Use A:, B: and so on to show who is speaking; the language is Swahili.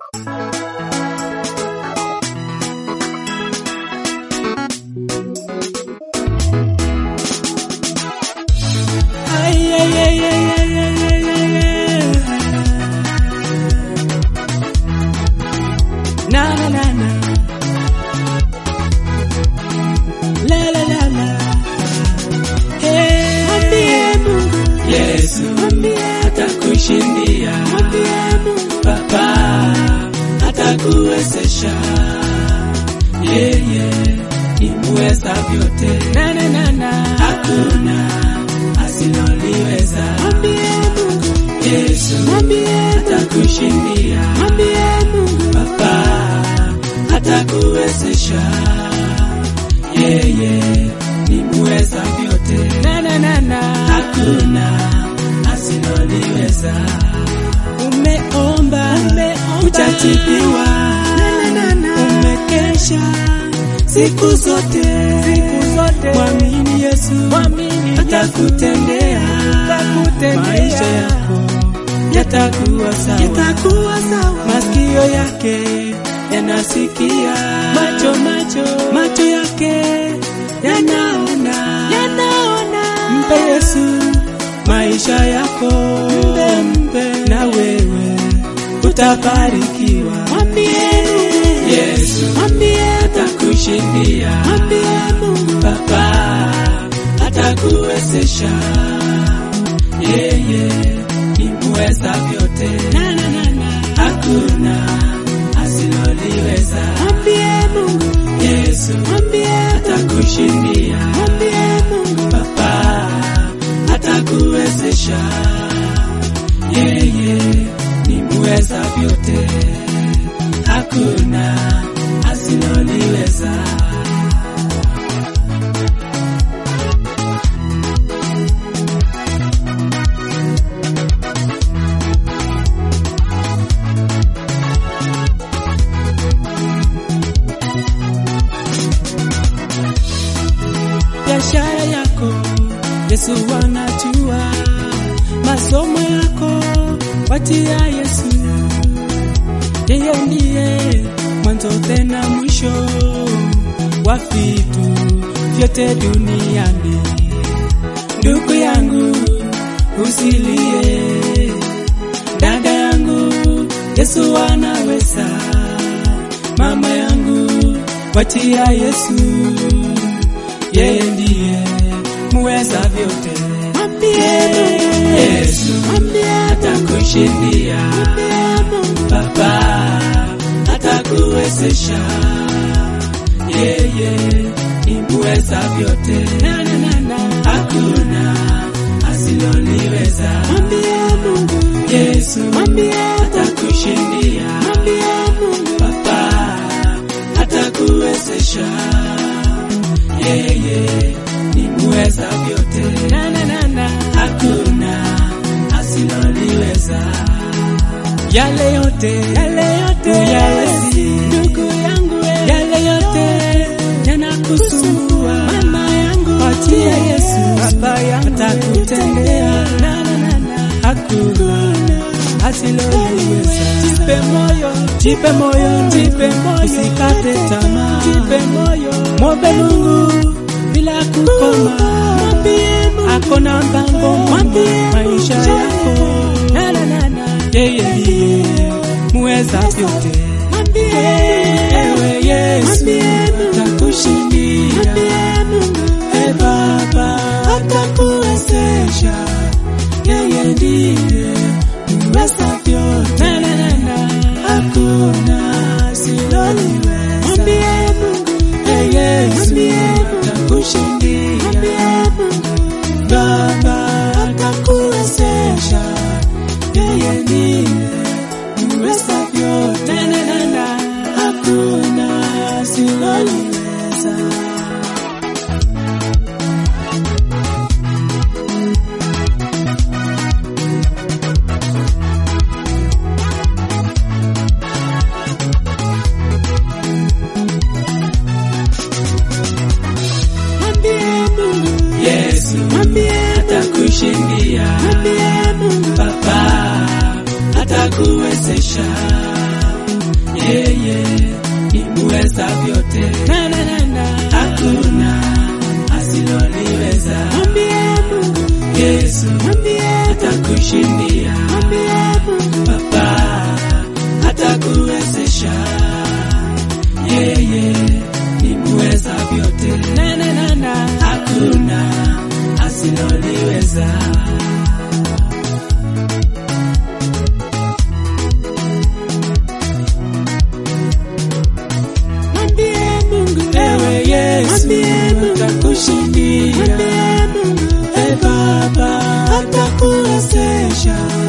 A: kuwezesha yeye ni muweza vyote
B: na, na, na, na.
A: hakuna asiloliweza
B: Mwambie Mungu,
A: Yesu
B: mwambie
A: atakushindia
B: mwambie Mungu,
A: Baba atakuwezesha yeye ni muweza vyote
B: na, na, na, na.
A: hakuna asiloliweza
B: Umeomba, umeomba,
A: utajibiwa
B: na, na, na, na.
A: umekesha siku zote
B: Siku zote.
A: mwamini Yesu
B: Mwamini
A: atakutendea
B: Atakutendea.
A: maisha yako yatakuwa sawa
B: Itakuwa sawa.
A: masikio yake yanasikia
B: Macho, macho,
A: macho yake yanaona
B: yanaona.
A: mpe Yesu maisha yako
B: Mpe, mpe.
A: na wewe utabarikiwa
B: Mwambie Mungu,
A: Yesu
B: mwambie
A: atakushindia
B: mwambie Mungu,
A: Baba atakuwezesha yeye ni muweza vyote
B: na, na, na, na.
A: hakuna asiloliweza
B: Mwambie Mungu,
A: Yesu
B: mwambie
A: atakushindia
B: mwambie Mungu,
A: Baba atakuwezesha yeye ni muweza vyote hakuna asiloliweza biashara yako Yesu anajua, masomo yako watia Yesu, yeye ndiye mwanzo tena mwisho wa vitu vyote duniani. Ndugu yangu usilie, dada yangu Yesu anaweza, mama yangu watia Yesu yeye ndiye muweza vyote.
B: mwambie Mungu,
A: Yesu
B: mwambie
A: atakushindia,
B: Mungu,
A: Baba atakuwezesha, yeye ni muweza vyote,
B: na, na, na, na.
A: hakuna asiloliweza.
B: Mwambie Mungu,
A: Yesu
B: mwambie
A: atakushindia,
B: mwambie Mungu,
A: Baba atakuwezesha, yeye ni muweza vyote.
B: na, na, na, na.
A: hakuna asiloliweza. Yale yote
B: Yale yote
A: uyawezi,
B: ndugu yangu we,
A: yale yote yanakusumbua,
B: mama yangu
A: Achia Yesu,
B: baba yangu
A: atakutendea.
B: na, na, na, na.
A: hakuna asiloliweza.
B: Jipe moyo,
A: Jipe moyo,
B: jipe moyo,
A: usikate tamaa,
B: jipe moyo,
A: mwombe Mungu bila kukoma,
B: mwambie Mungu,
A: akona mpango
B: Mwambie
A: maisha yako
B: na, na, na, na.
A: yeye ndiye muweza vyote.
B: Mwambie
A: Ewe Yesu,
B: Mwambie Mungu,
A: takushindia.
B: mwambie Mungu,
A: E Baba, atakuwezesha. Yeye ndiye muweza vyote.
B: na, na, na, na.
A: Hakuna asiloliweza.
B: Mwambie Mungu,
A: E Yesu,
B: Mwambie Mungu,
A: takushindia.
B: mwambie Mungu,
A: Baba, atakuwezesha. Yeye ndiye muweza vyote.
B: na, na, na, na.
A: Hakuna asiloliweza.
B: Mwambie Mungu,
A: Yesu
B: mwambie
A: atakushindia,
B: mwambie Mungu,
A: Baba atakuwezesha, yeye ni muweza vyote,
B: na na na na.
A: hakuna asiloliweza.
B: Mwambie Mungu,
A: Yesu
B: mwambie,
A: atakushindia,
B: mwambie Mungu,
A: Baba atakuwezesha, yeye ni muweza vyote,
B: na na na na.
A: hakuna asiloliweza.
B: Mwambie Mungu,
A: Ewe Yesu
B: mwambie Mungu,
A: atakushindia,
B: mwambie Mungu,
A: e Baba atakuwezesha,